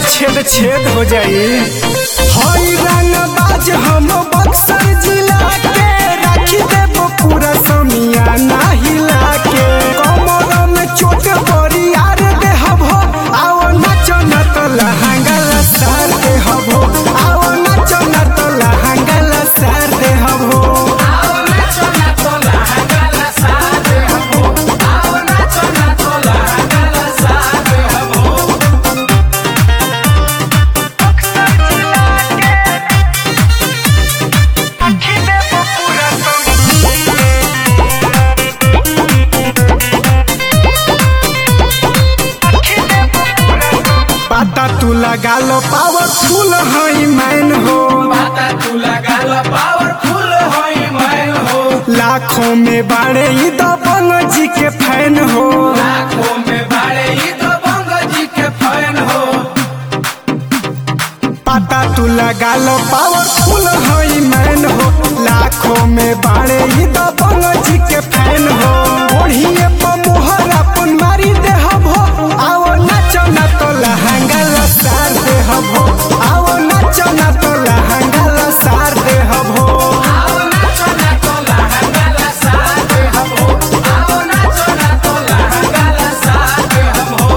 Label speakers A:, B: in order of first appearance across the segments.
A: छेद छेद हो जाई हई रंग बाज हम बक्सर जिला के राखी देब पूरा समिया हिला के कमर में चोट बड़ी यार देहब हो आओ नाचो न तो लहंगा लसार देहब हो आओ नाचो न तो लहंगा लसार देहब हो पाता तू लगा लो पावरफुल हई मैन हो
B: पावरफुल होई मैं हो
A: लाखों में बाड़े ई दबंग जी के फैन हो
B: लाखों में बाड़े ई तो बंग जी के फैन हो
A: पाता तू लगा लो पावरफुल हई मैन हो लाखों में बाड़े ई दबंग जी के फैन हो ओढ़िए पर मोहर अपन मारी देहब हो आओ नाचो ना तो लहंगा लसार देहब हो आओ नाचो ना तो लहंगा लसार देहब हो
B: आओ नाचो ना तो लहंगा लसा दे हम हो आओ नाचो ना तो लहंगा लसा दे हम हो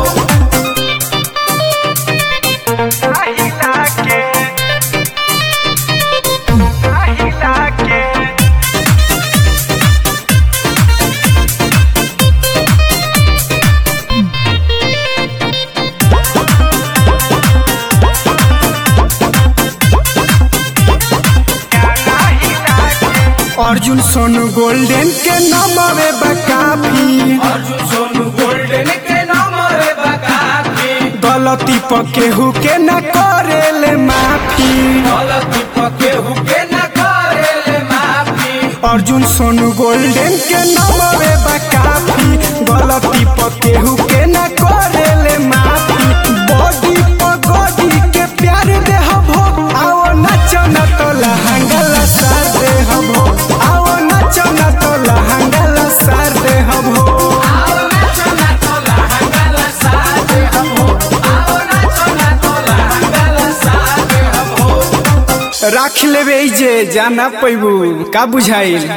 A: अर्जुन सोनू गोल्डन के नमवे बकाफी
B: अर्जुन सोनू गोल्डन के नाम रे बकाफी
A: गलती पर केहू के न करेले माफी
B: गलती पके हुके न करेले माफी
A: अर्जुन सोनू गोल्डन के नमवे बकाफी गलती पर केहू के न करेले माफी बॉडी पर गॉडी के प्यार देहब हो आओ नाचो न तो लहंगा लसार देहब हो आओ नाचो न तो लहंगा लसार देहब हो
B: आओ नाचो ना तो लहंगा लसा दे हम हो आओ नाचो ना तो लहंगा लसा दे हम हो
A: राख लेबे जे जाना पैबू का बुझाइल